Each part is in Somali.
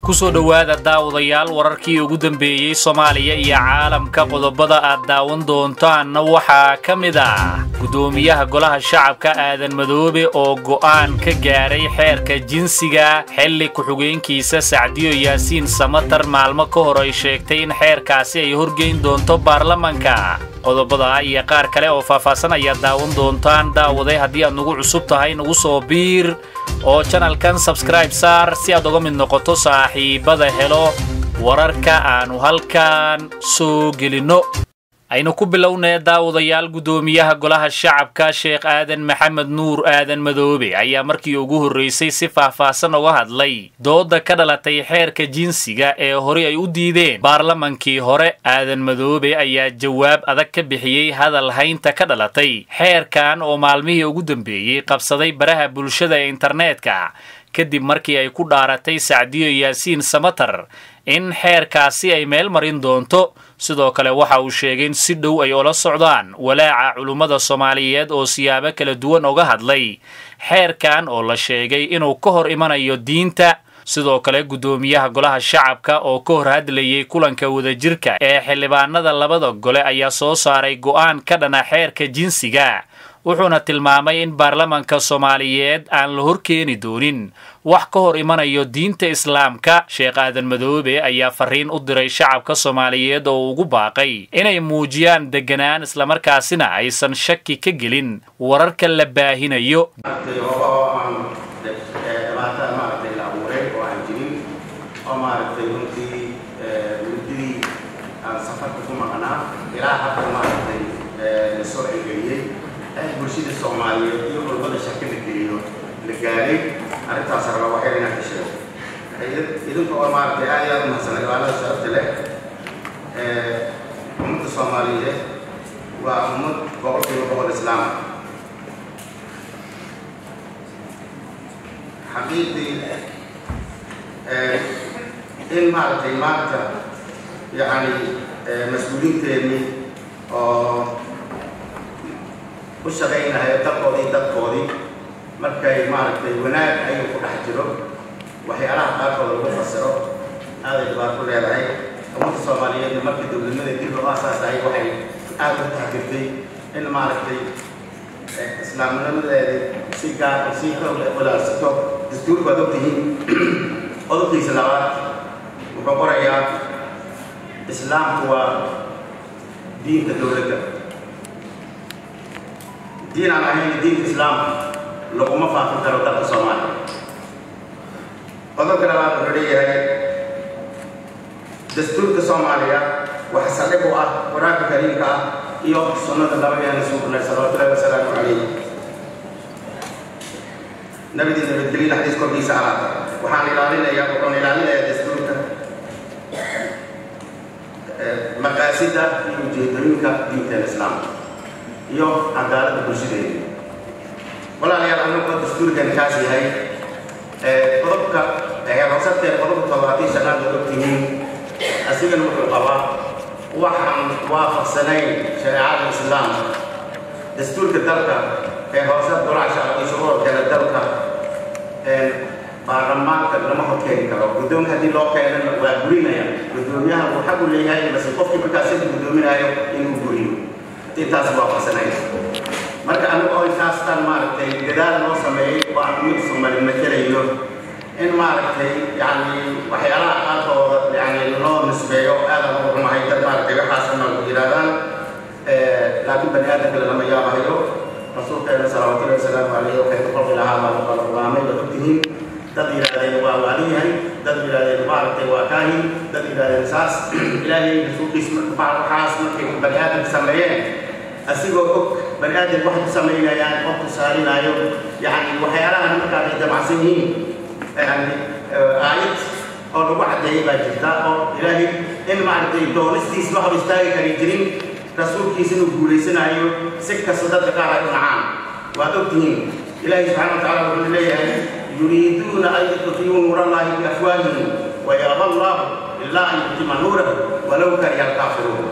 kusoo dhowaada daawadayaal wararkii ugu dambeeyey soomaaliya iyo caalamka qodobada aad daawan doontaanna waxaa ka mid ah guddoomiyaha golaha shacabka aadan madoobe oo go'aan ka gaaray xeerka jinsiga xilli ku-xigeenkiisa sacdiyo yaasiin samatar maalmo ka hor ay sheegtay in xeerkaasi ay horgeyn doonto baarlamanka qodobada iyo qaar kale oo faahfaahsan ayaad daawan doontaan daawaday haddii aad nagu cusub tahay nagu soo biir oo janalkan sabskraib saar si aad uga mid noqoto saaxiibada helo wararka aannu halkan soo gelinno aynu ku bilownee daawadayaal guddoomiyaha golaha shacabka sheekh aadan maxamed nuur aadan madoobe ayaa markii ugu horraysay si faahfaahsan uga hadlay doodda ka dhalatay xeerka jinsiga ee horey ay u diideen baarlamankii hore aadan madoobe ayaa jawaab adag ka bixiyey hadal haynta ka dhalatay xeerkan oo maalmihii ugu dambeeyey qabsaday baraha bulshada ee internetka kadib markii ay ku dhaaratay sacdiyo yaasiin samatar in xeerkaasi ay meel marin doonto sidoo kale waxa uu sheegay in si dhow ay ula socdaan walaaca culummada soomaaliyeed oo siyaabo kala duwan uga hadlay xeerkan oo la sheegay inuu ka hor imanayo diinta sidoo kale guddoomiyaha golaha shacabka oo ka hor hadlayay kulanka wadajirka ee xildhibaanada labada gole ayaa soo saaray go'aan ka dhana xeerka jinsiga wuxuuna tilmaamay in baarlamanka soomaaliyeed aan la horkeeni doonin wax ka hor imanayo diinta islaamka sheekh aadan madoobe ayaa fariin u diray shacabka soomaaliyeed oo ugu baaqay inay muujiyaan deganaan islamarkaasina aysan shaki ka gelin wararka la baahinayo bulshada soomaaliyeed iyo culmada shaka la geliyo la gaaray arrintaas raba waxyar inaan ka sheego idinka oo maaragtay aad iyo aad umahadsan cibaadada sharafta leh ummadda soomaaliyeed waa ummad boqolkiiba boqol islaama xaqiiqdii in maaragtay maanta yacni mas-uuliinteennii oo u shaqaynahayo dalkoodii dadkoodii markay maaragtay wanaag ayuu ku dhex jiro waxyaalaha qaarkood lagu fasiro aaday dhibaato leedahay ummadda soomaaliyeedna markii dowladnimada dib loo aasaasahay waxay aad u taxgirtay in maaragtay islaamnimadeeda si gaar si xoog walaalsato dastuurku waad ogtihiin qodobkiisa labaad wuxuu qorayaa islaamku waa diinka dowladda diin aan ahayn diinka islaamka laguma faafin karo dalka soomaaliya qodobka labaad wuxuu leeyahay dastuurka soomaaliya waxa saldhig u ah qur-aanka kariimka ah iyo sunnada nabigeena suuqnay salawatullahi wasalaamu calayh nabidii nabadgelina xadiis korkiisa alaata waxaan ilaalinayaa wuxuun ilaalinayaa dastuurka maqaasida iyo ujeedooyinka diinteena islaamka iyo cadaaladda bulshadeeda walaalayaal anagoo dastuurkan kaas yahay qodobka heerhoosadkeed qodobka toddobaatiyo shanaad oo ogtihiin asigana wuxuu qabaa waxaan waafaqsanayn shareecada islaamka dastuurka dalka ee hoosad golaha shacabka iyo shuruurkeeda dalka baarlamaanka lama horkeeni karo guddoonka haddii loo keenana waa gurinaya guddoomiyaha uu xaq u leeyahay base qofkii markaas sida guddoominayo inuu guriyo intaas waafaqsanayn marka anigu oo intaastan maaragtay gadaal loo sameeyey oo aan mid soomaali matelayno in maaragtay yani waxyaalaha qaarkooda yani loo nisbeeyo aadan ugu xumahay dad maaragtay waxaasna yidhahdaan laakiin bani aadamka lama yaabahayo rasuulkeena salawaatullahi wasalaamu calayhi waxay ku qolqi lahaa baa qala qur'aamay baad ogtihiin dad yidhahdeen waa waalin yahay dad yidhahdeen maaragtay waa kaahin dad yidhahdeen saas ilaahay rasuulkiis waxaas markay bani aadamka sameeyeen asigoo og bani aadam waxay ku samaynayaan qof tusaalinaayo yani waxyaalahan markaa ay damacsan yihiin yani aayad oo lagu caddeeyay baa jirta oo ilaahay in maaragtay doonistiis wax hor istaagi kari jirin rasuulkiisa inuu guulaysanayo si kasta dadka qaar ay u nacaan waad ogtihiin ilaahay subxaana wa tacaala wuxuu leeyahay yuriiduuna an yutfiyuu nuur allahi biafwaahihim wayaaba allahu ilaa an yutima nuurahu walow kariha alkaafiruun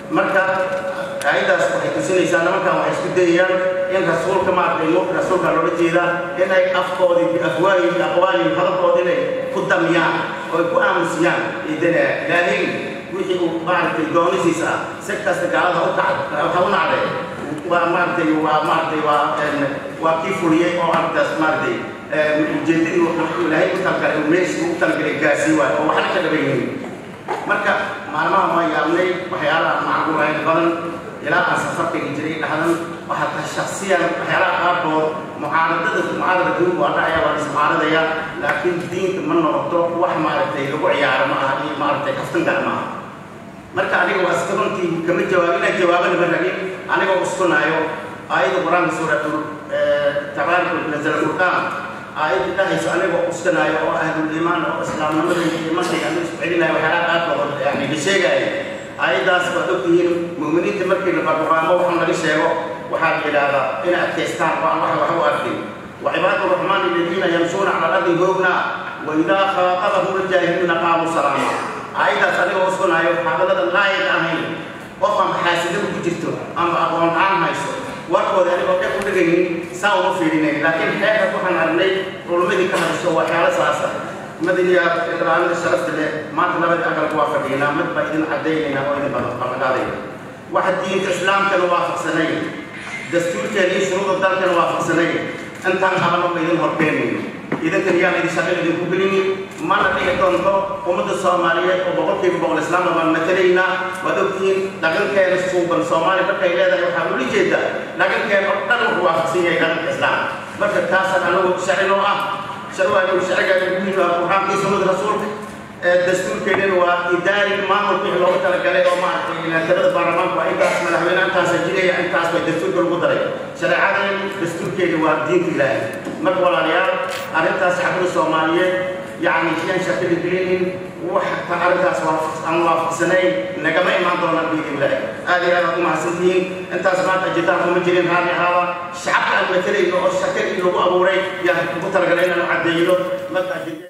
marka aayaddaas waxay tusinaysaa nimankan waxay isku dayayaan in rasuulka maaragtay nuurka rasuulka loola jeedaa inay afkoodii biafwaahi aqwaali hadalkooda inay ku damiyaan oo ay ku aamusiyaan idana ilaahay wixii uu maaragtay doonisiisa ah si kasta gaalada u kacd waxa u nacday waa maaragtay waa maaragtay waa waa kii fuliyey oo arrintaas maaragtay ujeedadii wuxuu ilaahay u talgalay uu meeshii u talgalay gaasii waayo oo waxna ka dhaban yihiin marka maalmaha waa yaabnay waxyaalaha macquulayn badan ilaa aan safarkayga jiray dhahdan waxaa tahay shaksiyan waxyaalaha qaarkood mucaaradada mucaarada duunku waa dhacaya waa ismucaaradaya laakiin diinta ma noqoto wax maaragtay lagu ciyaaro ma aha iyo maaragtay kaftan gaar ma aha marka aniga waa iska runtii kama jawaab inaan jawaabana ma rabin anigoo uskunaayo aayada qur-aanka suuratul tabaaraka nazala furqaan aayadda dhahayso anigoo uskanaayo oo ahlul iimaan oo islaamnimada iyo iimankayga aniga isku celinayo waxyaalaha qaarkood yani la sheegaayo aayaddaas waad ogtihiin mu'miniinta markii la barbaramo waxaan laga sheego waxaa la yidhaahdaa inay adkaystaan oo aan wax wax u arkin وعباد الرحمن الذين يمشون على الأرض هونا وإذا خاطبهم الجاهلون قالوا سلاما أيضا صدق وصلنا يوم حافظة لا يدعمين وفهم حاسدة بكتبتو أما أقوم عام هايسو warkooda anigoo dheg u dhegaynin saa uma fiirinay laakiin xeerka waxaan aragnay culumadii ka hadasho waa xeelo saasa madaniya ilaalinta sharafta leh maanta labadii aqalku waa fadhiinaa mid baa idin cadaynaynaa oo idin ballanqaadayna waxa diinta islaamkana waafaqsanay dastuurkeena iyo shuruuda dalkana waafaqsanay intaan habano ma idin horkeenayno idinkan yaan idin shaqo idinku gelinin mana dhici doonto ummadda soomaaliyeed oo boqolkiiba boqol islaamna baan matalaynaa waad ogtihiin dhaqankeena suuban soomaali markay leedahay waxaa ula jeeda dhaqankeena oo dhan wuxuu waafaqsan yahay dhaqanka islaam marka taasaan anagu sharcinoo ah sharwaanu sharciga ugu yimi qur-aankii sunnada rasuulka dastuurkeedana waa idaari maamul wixii loogu talagalay oo maaragtay ilaatirada baarlamaanku waa intaas madaxweyne intaasa jiraya intaas bay dastuurka lagu daray shareecadan dastuurkeeda waa diinta ilaahay marka walaalayaal arrintaas shacbada soomaaliyeed yacni siyaan shakada gelinin wax ta arrintaas aan waafaqsanayn nagama imaan doonaan biidin ilaahay aad iyo aad aad u mahadsantihiin intaas maanta ajitaan kuma jirin raalli ahaaba shacabka aan matalayno oo shakadii lagu abuuray yaa ugu talagalay inaan caddeeyno marka ajida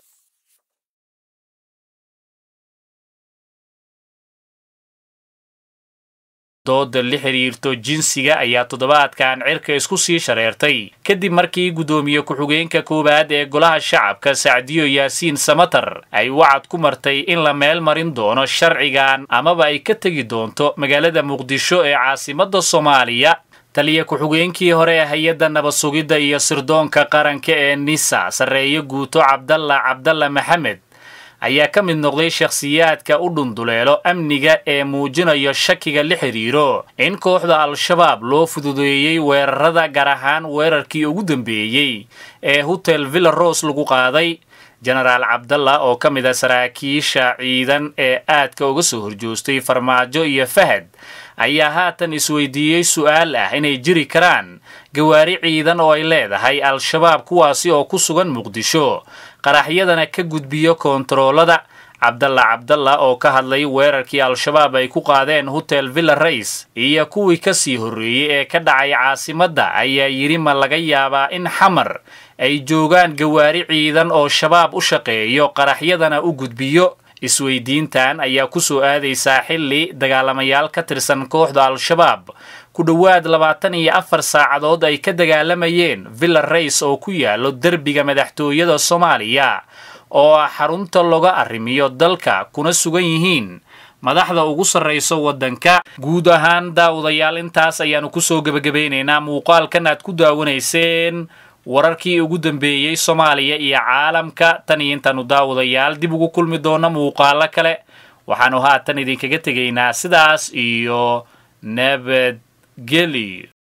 dooda la xidhiirto jinsiga ayaa toddobaadkan cirka isku sii shareertay kadib markii guddoomiye ku-xigeenka koowaad ee golaha shacabka sacdiyo yaasiin samatar ay wacad ku martay in la meel marin doono sharcigan amaba ay ka tegi doonto magaalada muqdisho ee caasimadda soomaaliya taliya ku-xigeenkii hore ee hay-adda nabad sugidda iyo sirdoonka qaranka ee nisa sarreeyo guuto cabdalla cabdalla maxamed ayaa ka mid noqday shakhsiyaadka u dhunduleelo amniga ee muujinayo shakiga la xidhiiro in kooxda al-shabaab loo fududeeyey weerarada gaar ahaan weerarkii ugu dambeeyey ee hotel villa rose lagu qaaday jenaraal cabdalla oo ka mid a saraakiisha ciidan ee aadka uga soo horjoostay farmaajo iyo fahad ayaa haatan isweydiiyey su'aal ah inay jiri karaan gawaari ciidan oo ay leedahay al-shabaab kuwaasi oo ku sugan muqdisho qaraxyadana ka gudbiyo koontaroolada cabdalla cabdalla oo ka hadlay weerarkii al-shabaab ay ku qaadeen hotel villa rays iyo kuwii ka sii horreeyey ee ka dhacay caasimadda ayaa yidhi ma laga yaabaa in xamar ay joogaan gawaari ciidan oo shabaab u shaqeeyo qaraxyadana u gudbiyo isweydiintan ayaa ku soo aadaysaa xilli dagaalamayaal ka tirsan kooxda al-shabaab ku dhowaad labaatan iyo afar saacadood ay ka dagaalamayeen villa rays oo ku yaalo derbiga madaxtooyada soomaaliya oo ah xarunta looga arrimiyo dalka kuna sugan yihiin madaxda ugu sarrayso waddanka guud ahaan daawadayaal intaas ayaannu kusoo gebagabaynaynaa muuqaalkan aad ku daawanayseen wararkii ugu dambeeyey soomaaliya iyo caalamka tan iyo intaannu daawadayaal dib ugu kulmi doonno muuqaalo kale waxaannu haatan idinkaga tegaynaa sidaas iyo nabadgelyo